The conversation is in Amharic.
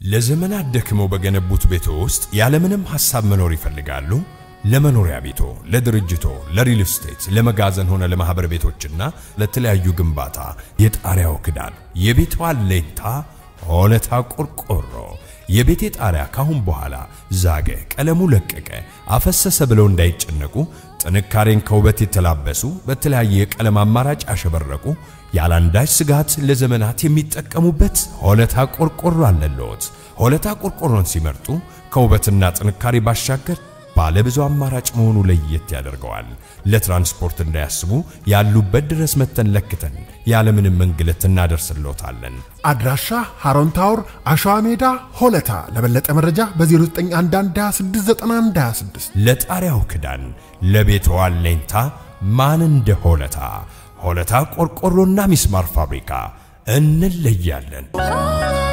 ለዘመናት ደክመው በገነቡት ቤቶ ውስጥ ያለምንም ሐሳብ መኖር ይፈልጋሉ? ለመኖሪያ ቤቶ፣ ለድርጅቶ፣ ለሪል ስቴት፣ ለመጋዘን ሆነ ለማህበር ቤቶችና ለተለያዩ ግንባታ የጣሪያው ክዳን የቤቱ አለኝታ ሆለታ ቆርቆሮ። የቤቴ ጣሪያ ካሁን በኋላ ዛገ፣ ቀለሙ ለቀቀ፣ አፈሰሰ ብለው እንዳይጨነቁ ጥንካሬን ከውበት የተላበሱ በተለያየ የቀለም አማራጭ ያሸበረቁ ያላንዳች ስጋት ለዘመናት የሚጠቀሙበት ሆለታ ቆርቆሮ አለልዎት። ሆለታ ቆርቆሮን ሲመርጡ ከውበትና ጥንካሬ ባሻገር ባለ ብዙ አማራጭ መሆኑ ለየት ያደርገዋል። ለትራንስፖርት እንዳያስቡ ያሉበት ድረስ መተን ለክተን ያለምንም እንግልት እናደርስልዎታለን። አድራሻ ሃሮን ታወር አሸዋ ሜዳ ሆለታ። ለበለጠ መረጃ በ0911269126 ለጣሪያው ክዳን ለቤቱ አለኝታ ማን እንደ ሆለታ። ሆለታ ቆርቆሮና ሚስማር ፋብሪካ እንለያለን።